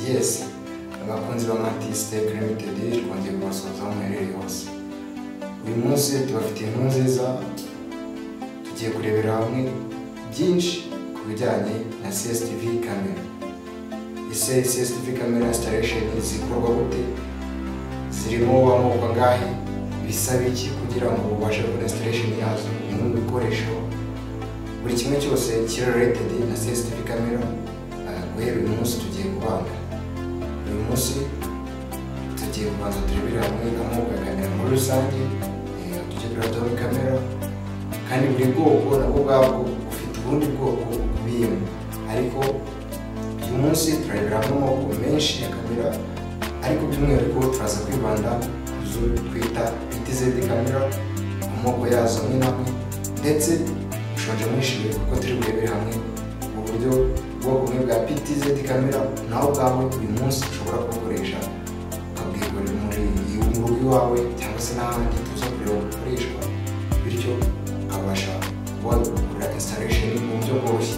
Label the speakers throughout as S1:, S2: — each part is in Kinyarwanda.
S1: yes abakunzi ba matisitek limited twongeye kubasuhuza aho muherereye hose uyu munsi tubafitiye inkuru nziza tugiye kurebera hamwe byinshi ku bijyanye na csTv kamera ese csTv kamera installation zikorwa gute zirimo amoko angahe bisaba iki kugira ngo ubashe gukora installation yazo ni ibikoresho buri kimwe cyose kiri related na csTv kamera ah, guhera uyu munsi tugiye kubanza uyu munsi tugiye kubanza turebere hamwe amoko ya kamera muri rusange eh, tujye tureba muri kamera kandi buri bwoko nabwo ubwabwo bufite ubundi bwoko bukubiyemo ariko uyu munsi turareberamo amoko menshi ya kamera ariko by'umwihariko turaza kwibanda ku zo twita itz kamera amoko yazo amwe n'amwe ndetse ushonje mwishimiye kuko turi burebere hamwe mu buryo ubwoko bumwe bwa ptz kamera nawe ubwawe uyu munsi ushobora kubukoresha ukabwigurira muri mu rugo iwawe cyangwa se n'ahandi tuza kureba uko bukoreshwa bityo ukabasha kuba wagura installation mu buryo bworoshye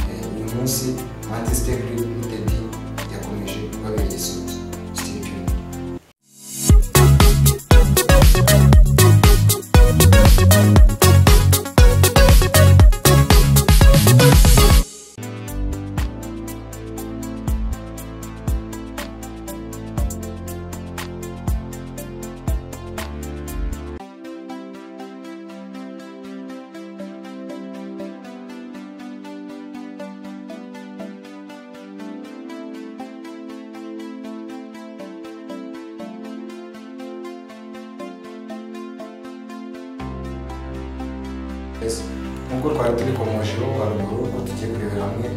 S1: Eh, uyu munsi mantisitec limited yakomeje kubabera igisubizo Stay tuned. Yes. nk'uko twari turi komosheho haruguru ko tugiye kurebera hamwe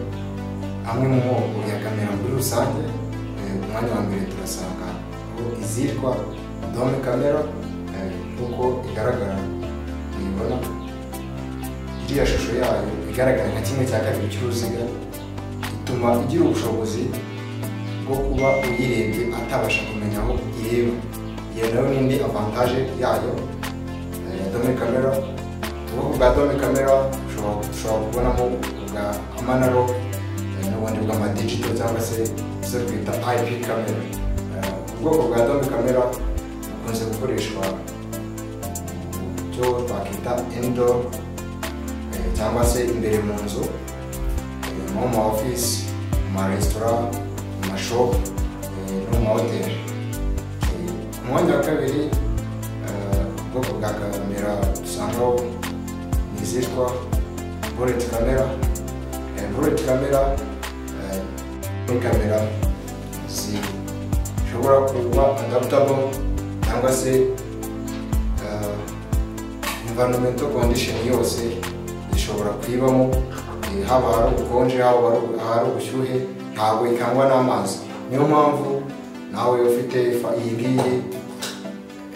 S1: amwe mu moko ya kamera muri rusange Eh, umwanya wa mbere turasanga aho izitwa dome kamera eh, nk'uko igaragara muyibona iriya shusho yayo igaragara nka kimwe cya kabiri cy'uruziga ituma igira ubushobozi bwo kuba uyirebye atabasha kumenya aho ireba iyo nayo ni indi avantaje yayo eh, ya dome kamera ubwoko bwa dome kamera ushobora- ushobora kubonamo bwa amanaro n'ubundi bw'amadijito cyangwa se izo twita ip kamera Eh, ubwoko bwa dome kamera bukunze gukoreshwa mu byo twakita indoor eh, cyangwa se imbere mu nzu eh, nko mu ofisi mu maresitora mu mashopu eh, no mu mahoteli Eh, umwanya wa kabiri eh, ubwoko bwa kamera dusangaho ni izitwa bullet camera Eh, bullet camera eh, ni kamera zishobora kuba adaptable cyangwa se eh, environmental condition yose zishobora kuyibamo eh, haba hari ubukonje haba hari- hari ubushyuhe ntabwo ikangwa n'amazi niyo mpamvu nawe ufite fa- iyi ngiyi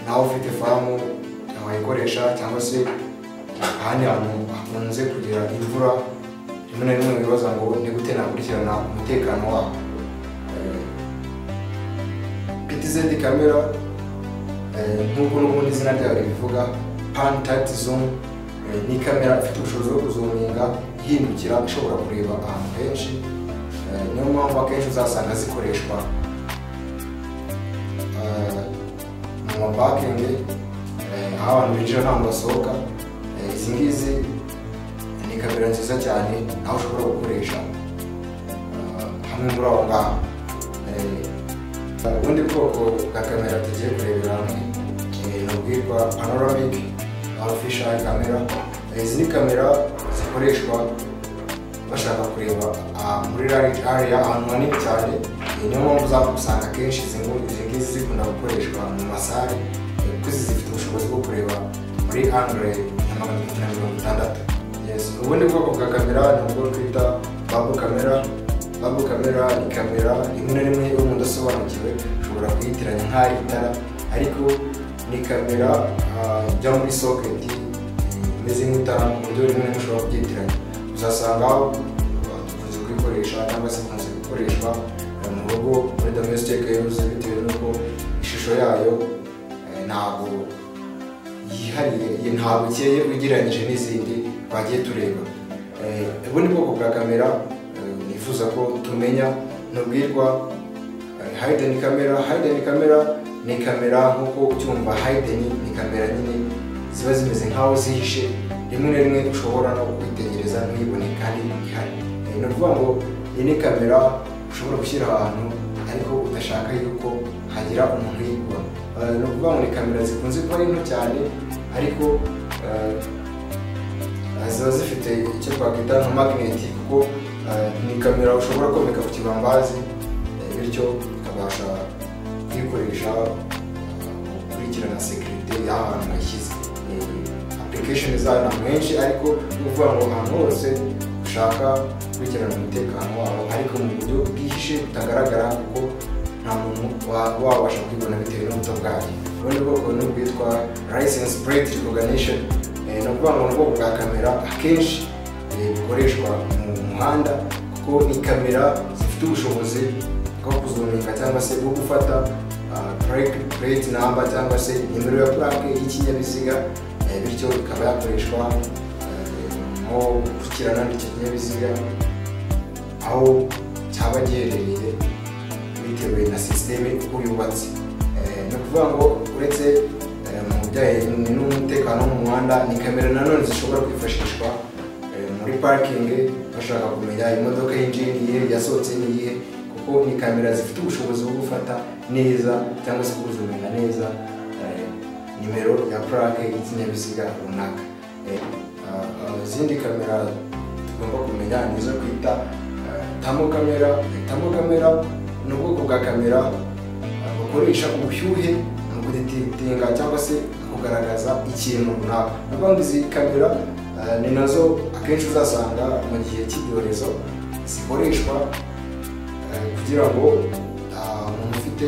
S1: nawe ufite famu wayikoresha cyangwa se ahandi hantu hakunze kugira imvura rimwe na rimwe wibaza ngo ni gute nakurikirana umutekano waho ptz kamera eh, nk'uko n'ubundi izina ryayo ribivuga pan tight zoom eh, ni kamera ifite ubushobozi bwo kuzuminga ihindukira ishobora kureba ahantu henshi Eh, niyo mpamvu akenshi uzasanga zikoreshwa eh, mu mapakingi eh, aho abantu binjira ntabwo basohoka Eh, izi ngizi ni kamera nziza cyane aho ushobora gukoresha eh, hamwe muri aho ngaho Eh, ubundi bwoko bwa kamera tugiye kurebera hamwe eh, ni ubwitwa panoramic artificial camera Eh, izi ni kamera zikoreshwa bashaka kureba ah, muri large area ahantu hanini cyane Eh, niyo mpamvu uzakusanga akenshi izi nguni- izi ngizi zikunda gukoreshwa mu masare eh, kuko izi zifite ubushobozi bwo kureba muri andre na magana atatu na mirongo itandatu Yes. ubundi bwoko bwa kamera ni ubwo twita babu kamera babu kamera ni kamera rimwe na rimwe iyo umuntu udasobanukiwe ushobora kuyitiranya nk'aho itara ariko ni kamera ah, ijya muri soketi imeze nk'itara mu buryo rimwe rimwe ushobora kubyitiranya uzasanga dukunze kubikoresha cyangwa se bikunze gukoreshwa eh, mu rugo muri domestic use bitewe n'uko ishusho yayo eh, ntabwo yihariye ye- ntabwo ikeye ugereranyije n'izindi twagiye tureba Eh, ubundi bwoko bwa kamera eh, nifuza ko tumenya ni ubwirwa hayideni kamera hayideni kamera ni kamera nk'uko ubyumva hayideni ni kamera nyine ziba zimeze nk'aho zihishe rimwe na rimwe ushobora no kwitegereza ntuyibone kandi ihari ni ukuvuga ngo iyi ni kamera ushobora gushyira ahantu ariko udashaka yuko hagira umuntu uyibona Eh, ni ukuvuga ngo ni kamera zikunze kuba ari nto cyane ariko eh, ziba zifite icyo twakwita nka magneti kuko eh, ni kamera ushobora komeka ku kibambazi eh, bityo ukabasha kuyikoresha eh, gukurikirana sekirite y'ahantu washyize application zayo ni menshi ariko ni ukuvuga ngo ahantu hose ushaka gukurikirana umutekano wawo ariko mu buryo bwihishe butagaragara kuko nta muntu wa- wabasha kwibona bitewe n'ubuto bwayo ubundi bwoko ni ubwitwa license plate recognition Eh, ni ukuvuga ngo ni ubwoko bwa kamera akenshi eh, bukoreshwa mu muhanda kuko ni kamera zifite ubushobozi bwo kuzomeka cyangwa se bwo gufata plate number cyangwa se nimero ya plaque y'ikinyabiziga eh, bityo ikaba yakoreshwa eh, nko gukurikirana icyo kinyabiziga aho cyaba giherereye bitewe na sisiteme uko yubatse Eh, ni ukuvuga ngo uretse eh, mu bijyanye n'umutekano wo mu muhanda ni kamera nanone zishobora kwifashishwa eh, muri parikingi bashaka kumenya imodoka yinjiye n'iyihe yasohotse n'iyihe kuko ni kamera zifite ubushobozi bwo gufata neza cyangwa se kuzumenya neza eh, nimero ya purake y'ikinyabiziga runaka Eh, ah, ah, izindi kamera tugomba kumenya ni izo twita eh, tamo kamera tamo kamera ni ubwoko bwa kamera ah, bukoresha ubushyuhe mu kuditinga cyangwa se kugaragaza ikintu runaka ni ukuvuga ngo izi kamera ah, ni nazo akenshi uzasanga mu gihe cy'ibyorezo zikoreshwa eh, kugira ngo ah, umuntu ufite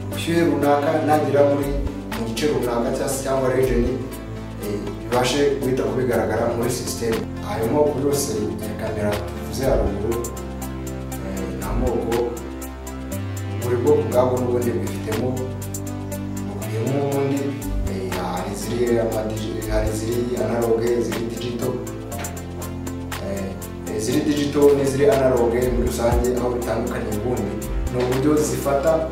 S1: ubushyuhe runaka nagera muri mu gice runaka cyangwa se cyangwa rejeni bibashe guhita kubigaragara muri sisiteme harimo kuri yose ya kamera tuvuze haruguru eh, ni amoko buri bwoko bwabo n'ubundi bwifitemo bukubiyemo ubundi eh, hari iziri amadigi- hari iziri analogue iziri digital eh, iziri digital n'iziri analogue muri rusange aho bitandukanye ubundi ni uburyo zifata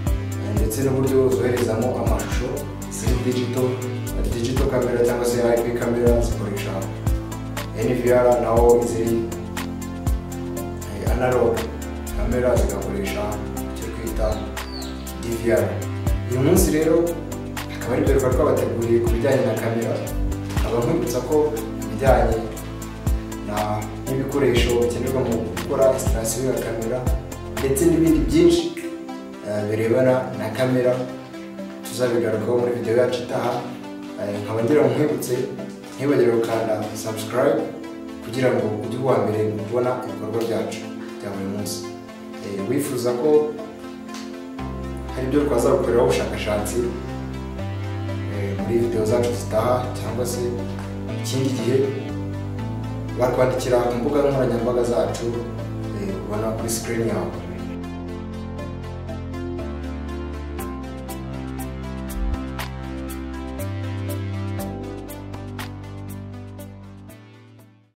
S1: eh, ndetse n'uburyo zoherezamo amashusho ziri digital digital camera cyangwa se IP camera zikoresha NVR naho iziri eh, analog camera zigakoresha icyo twita DVR uyu munsi rero akaba ari ibikorwa twabateguriye ku bijyanye na kamera nkaba nkwibutsa ko ibijyanye na- n'ibikoresho bikenerwa mu gukora insitasiyo ya kamera ndetse n'ibindi byinshi eh, birebana na kamera tuzabigarukaho muri videwo yacu itaha Eh, nkaba ngira ngo nkwibutse ntibagire gukanda subscribe kugira ngo ujye uwa mbere mu kubona ibikorwa byacu bya buri munsi Eh, wifuza ko hari ibyo twazagukoreraho ubushakashatsi eh, muri videwo zacu zitaha cyangwa se ikindi gihe bakwandikira ku mbuga nkoranyambaga zacu eh, ubona kuri sikirini yawe